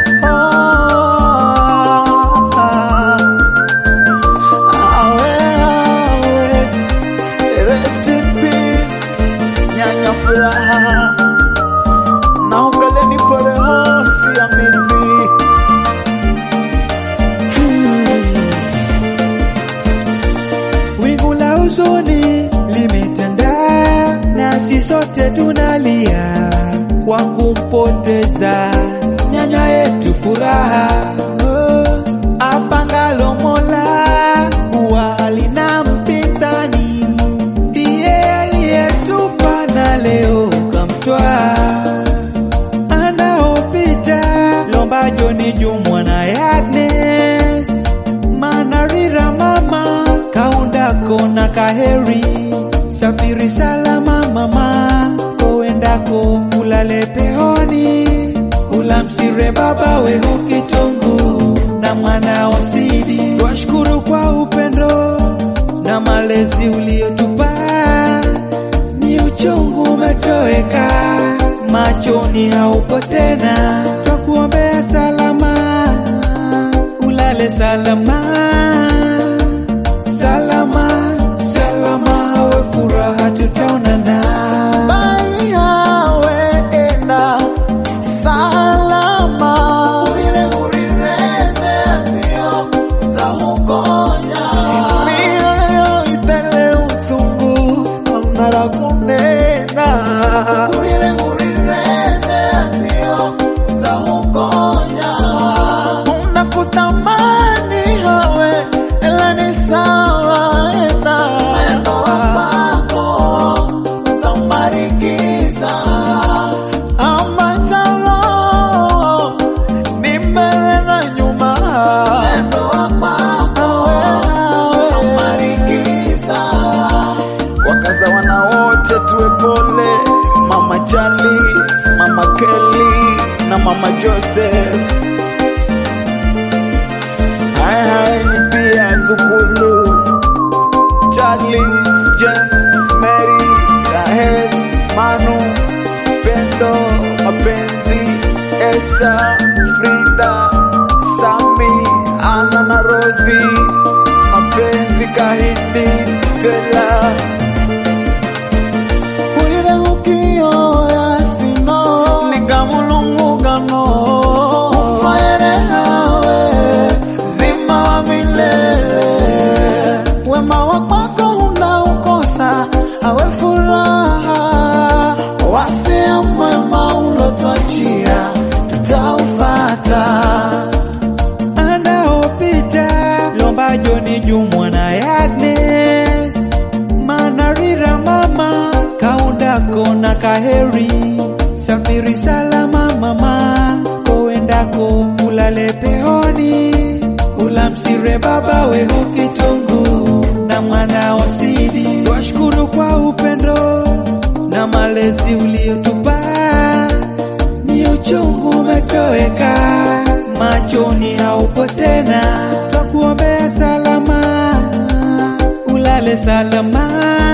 Awe, awe. Rest in peace, nyanya furaha na ungaleni pole hosi ya mizi Wingu la huzuni limetanda, nasi sote tunalia kwa kumpoteza nyanya yetu furaha. Oh, apangalo Mola huwa halina mpinzani, ndiye aliyetupa na leo kamtwaa anaopita lombajo ni jumwa na Agnes manarira mama kaundako na kaheri safiri salama mama kowendako ulale pehoni ulamsire baba weho kitungu na mwana osidi twashukuru kwa upendo na malezi uliotupa ni uchungu umetoweka, machoni haupo tena, twakuombea salama, ulale salama, salama, salama, we furaha tutaonana. Bai hawe enda salama mioyo itele utungu amnara kunena unakutamani hawe ela ni sawa enda amachalo ni mbele na nyuma wakaza wana wote tuwe pole mama Charles, mama Kelly na mama Joseph hai hai ni pia Zukulu Charles, James, Mary, Rahel, Manu, Pendo, Mapenzi, Esther, Frida, Sami, Anna na Rosi, Mapenzi, Kahindi, Stella. Kulire ukioya sino, nikamulungugano, ufaere hawe, zima wa milele wema wa kwako unaukosa awe furaha wasia mwema ulotwachia tutaufata anaopita lombajo ni jumwa na Agnes manarira mama kaundako na kaheri safiri salama mama kowendako ulale pehoni ulamsire baba weho kitungu na mwana osidi twashukuru kwa upendo na malezi uliotupa ni uchungu umetoweka, machoni haupo tena, twakuombea salama, ulale salama,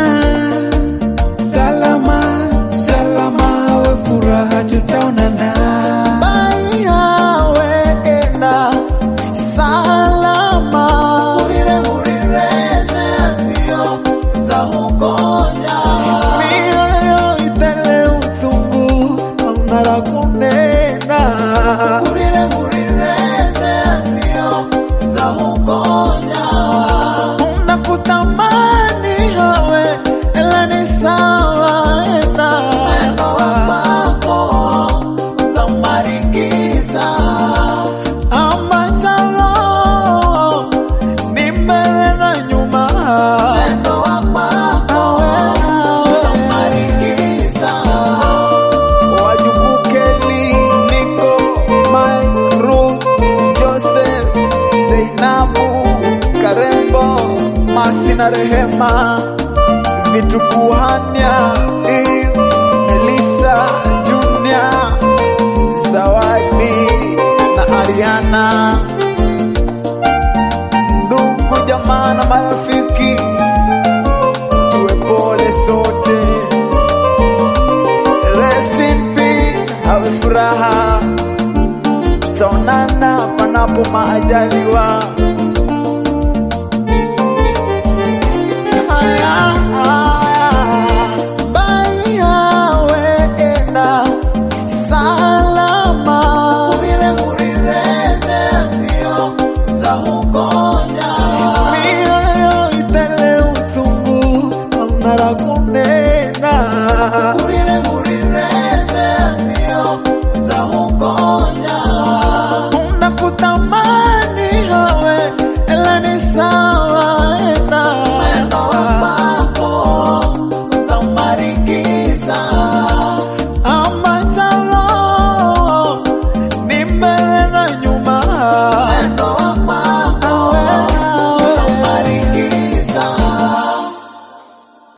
salama, salama, we furaha tutaonana. bai hawe enda salama mioyo itele utungu amnara kunena unakutamani hawe ela ni sawa enda amachalo ni mbele na nyuma wajukuu Kelly, Nico, Mike, Ruth, Joseph, Zainabu, Karembo, Masi na Rehema, vitukuhania Eve, Melissa, Junior, Zawadi na Ariana, ndugu jamaa na marafiki, tuwe pole sote. Rest in peace, have furaha, tutaonana panapo maajaliwa. Haya,